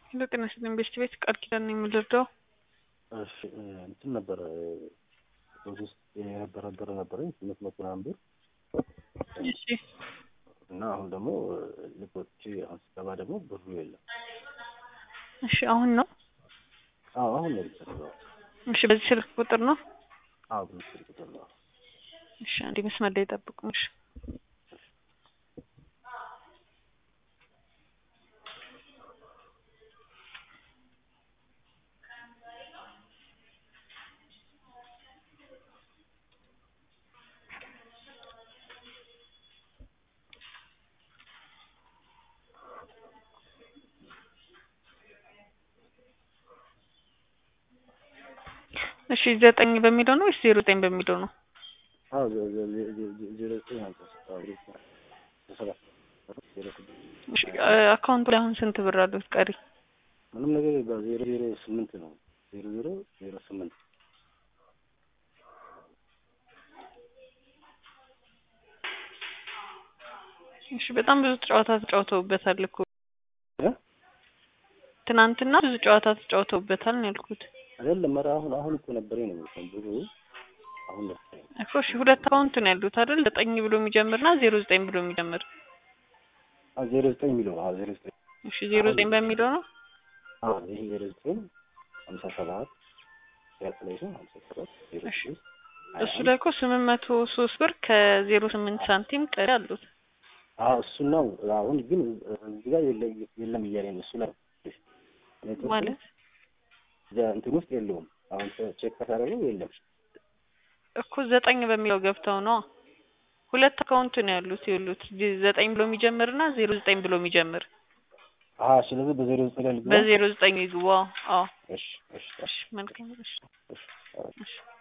ሄሎ ጤና ይስጥልኝ ቤስት ቤት ቃል ኪዳን ነው የምልርዳው እሺ እንትን ነበረ ውስጥ የነበረ ብር ነበረኝ ስምንት መቶ ምናምን ብር እሺ እና አሁን ደግሞ ልኮች አሁን ስገባ ደግሞ ብሩ የለም። እሺ አሁን ነው አዎ አሁን ነው የተሰራው። እሺ በዚህ ስልክ ቁጥር ነው አዎ በምስል ቁጥር ነው። እሺ አንዴ መስመር ላይ ጠብቁኝ እሺ እሺ ዘጠኝ በሚለው ነው ወይስ ዜሮ ዘጠኝ በሚለው ነው? አዎ ዜ- ዜ- ዜ- ዜ- ዜ- ዜሮ ዘጠኝ ሀምሳ ስድስት አዎ ልክ ነህ። ሰባት ዜሮ ስድስት እሺ አካውንቱ ላይ አሁን ስንት ብር አሉት ቀሪ? ምንም ነገር የለም። ዜሮ ዜሮ ስምንት ነው። ዜሮ ዜሮ ዜሮ ስምንት እሺ በጣም ብዙ ጨዋታ ተጫውተውበታል እኮ እ? ትናንትና ብዙ ጨዋታ ተጫውተውበታል ነው ያልኩት አይደለም ኧረ አሁን አሁን እኮ ነበረኝ ነው የሚልከው ብሩ አሁን ነበረኝ። እኮ እሺ ሁለት አካውንት ነው ያሉት አይደል? ዘጠኝ ብሎ የሚጀምርና ዜሮ ዘጠኝ ብሎ የሚጀምር አዎ ዜሮ ዘጠኝ የሚለው አዎ ዜሮ ዘጠኝ እሺ ዜሮ ዘጠኝ በሚለው ነው አዎ ይሄ ዜሮ ዘጠኝ ሀምሳ ሰባት ያጥለሽን ሀምሳ ሰባት ዜሮ እሺ። ስድስት ሀያ እሱ አንድ ላይ እኮ ስምንት መቶ ሶስት ብር ከዜሮ ስምንት ሳንቲም ቀሪ አሉት። አዎ እሱ ነው። አሁን ግን እዚህ ጋር የለ- የለም እያለኝ ነው። እሱ ላይ ኔትወርኩ ማለት እዚያ እንትን ውስጥ የለውም። አሁን ቼክ ካደረገው የለም። እኮ ዘጠኝ በሚለው ገብተው ነው ሁለት አካውንት ነው ያሉት ይሉት ዘጠኝ ብሎ የሚጀምርና ዜሮ ዘጠኝ ብሎ የሚጀምር አሀ ስለዚህ በዜሮ ዘጠኝ ላይ ልግባ። በዜሮ ዘጠኝ ይግባ። አዎ እሺ እሺ እሺ መልካም እሺ እሺ አዎ። እሺ